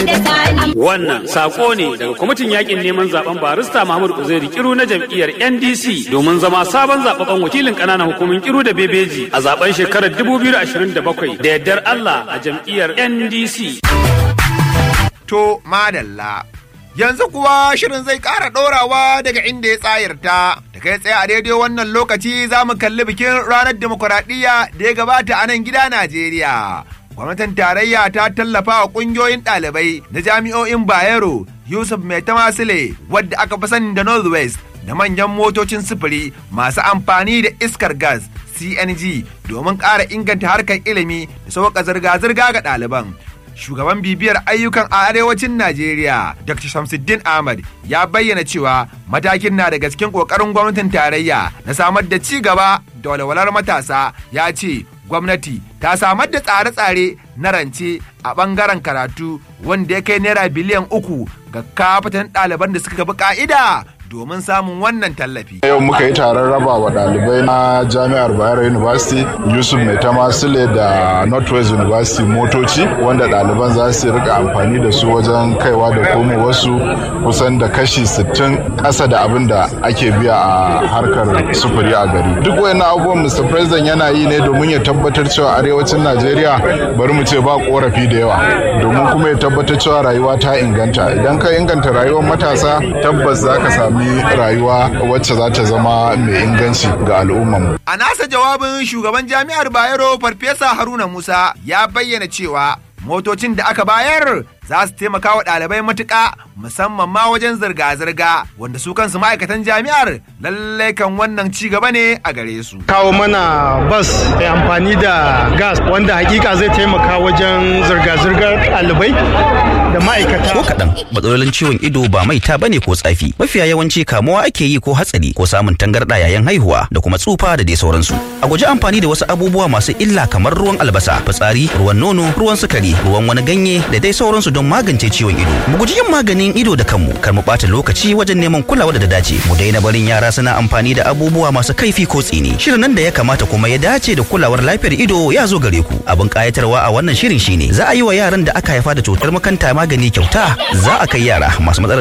Wannan sako ne daga kwamitin yakin neman zaben barista Muhammadu Uzairi Kiru na jam'iyyar NDC domin zama sabon zababben wakilin ƙananan hukumin Kiru da Bebeji a zaben shekarar 2027 da yardar Allah a jam'iyyar NDC. To madalla. Yanzu kuwa shirin zai ƙara ɗorawa daga inda ya tsayarta. Da kai tsaye a daidai wannan lokaci za mu kalli bikin ranar demokuraɗiyya da ya gabata a nan gida Najeriya. Gwamnatin tarayya ta tallafa wa ƙungiyoyin ɗalibai na jami'o'in Bayero, Yusuf Mai Tamasile, wadda aka fi sani da Northwest, da manyan motocin sufuri masu amfani da iskar gas CNG domin ƙara inganta harkar ilimi da sauƙa zirga-zirga ga ɗaliban. shugaban bibiyar ayyukan a arewacin Najeriya, Dr. Shamsuddin Ahmad ya bayyana cewa matakin na da gaskin kokarin gwamnatin tarayya na samar da ci gaba da walwalar matasa ya ce gwamnati ta samar da tsare-tsare na rance a bangaren karatu wanda ya kai naira biliyan uku ga kafatan ɗaliban da suka bi ka'ida domin samun wannan tallafi. Yau muka yi taron raba wa ɗalibai na Jami'ar Bayero University, Yusuf Mai Tamasile da Northwest University motoci wanda ɗaliban za su rika amfani da su wajen kaiwa da komo wasu kusan da kashi 60 ƙasa da abin da ake biya a harkar sufuri a gari. Duk wayannan abubuwan Mr. President yana yi ne domin ya tabbatar cewa arewacin Najeriya bari mu ce ba korafi da yawa domin kuma ya tabbatar cewa rayuwa ta inganta. Idan ka inganta rayuwar matasa tabbas za ka sami sami rayuwa wacce za ta zama mai inganci ga al'ummarmu. A nasa jawabin shugaban jami'ar Bayero Farfesa Haruna Musa ya bayyana cewa motocin da aka bayar za su taimaka wa ɗalibai matuƙa musamman ma wajen zirga-zirga wanda su kansu ma'aikatan jami'ar lallai kan wannan ci gaba ne a gare su. Kawo mana bas mai amfani da gas wanda hakika zai taimaka wajen zirga-zirgar ɗalibai da ma'aikata. Ko kaɗan matsalolin ciwon ido ba maita bane ko tsafi mafiya yawanci kamuwa ake yi ko hatsari ko samun tangarɗa yayin haihuwa da kuma tsufa da dai sauransu. A guji amfani da wasu abubuwa masu illa kamar ruwan albasa, fitsari, ruwan nono, ruwan sukari, ruwan wani ganye da dai sauransu don magance ciwon ido. Mu guji yin maganin ido da kanmu kar mu ɓata lokaci wajen neman kulawa da dace. Mu daina barin yara suna amfani da abubuwa masu kaifi ko tsini. Shirin nan da ya kamata kuma ya dace da kulawar lafiyar ido ya zo gare ku. Abin kayatarwa a wannan shirin shine za a yi wa yaran da aka haifa da cutar makanta magani kyauta za a kai yara masu matsalar